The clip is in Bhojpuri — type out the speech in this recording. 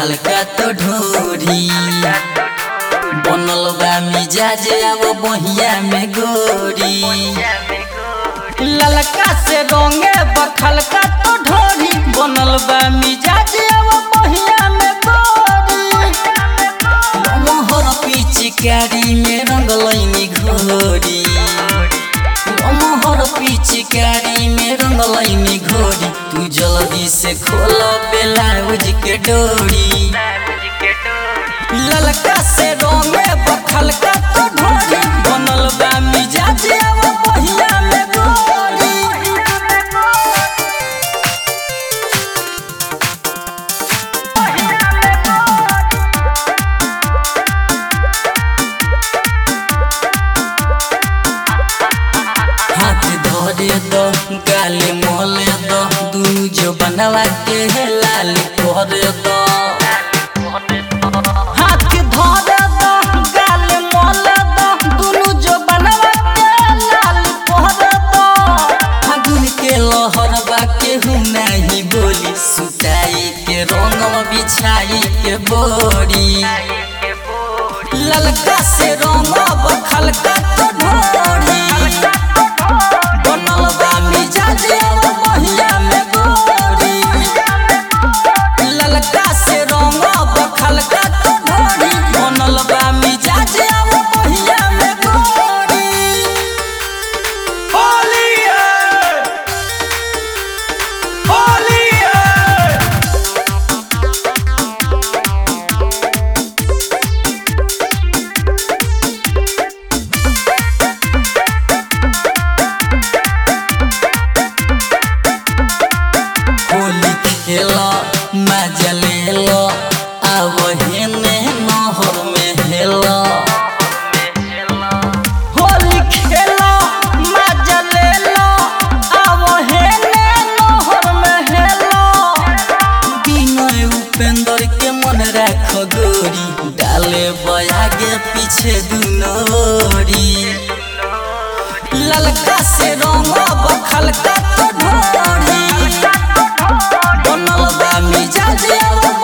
खलका तो ढोरी बनल बा मिजाज अब बहिया में गोरी ललका से रंगे बखलका तो ढोरी बनल बा मिजाज अब बहिया में गोरी मोहर पिचकारी में रंगलैनी घोरी मोहर पिचकारी में रंगलैनी घोरी तू जल्दी से खोल ब्लाउज के डोरी ललका से रंगे बखलका तो ढोरी बनल बा मिजाज अब बहिया में गोरी हाथ धरे दो गाले मोले दो दुनु जो बनवा के लाल करे दो हाथ धरे दो गाले मोले दो दुनु जो बनवा के लाल करे दो फागुन के लहर बा केहू नहीं बोली सुताई के रंग बिछाई के बोरी ललका से रंग बखलका तो ढोरी बनल बा मिजाज अब बहिया में गोरी ललका से रंग बखलका तो ढोरी बनल बा मिजाज अब बहिया में गोरी होली है होली है होली खेल मजा ले लो अब हेने नहर में हेलो होली खेल मजा ले लो अब हेने नहर में हेलो बिनय उपेंद्र के मन राख गोरी डाले बयागे पीछे दुनोरी ललका से रंग बखलका तो ढोरी बनल बा मिजाज अब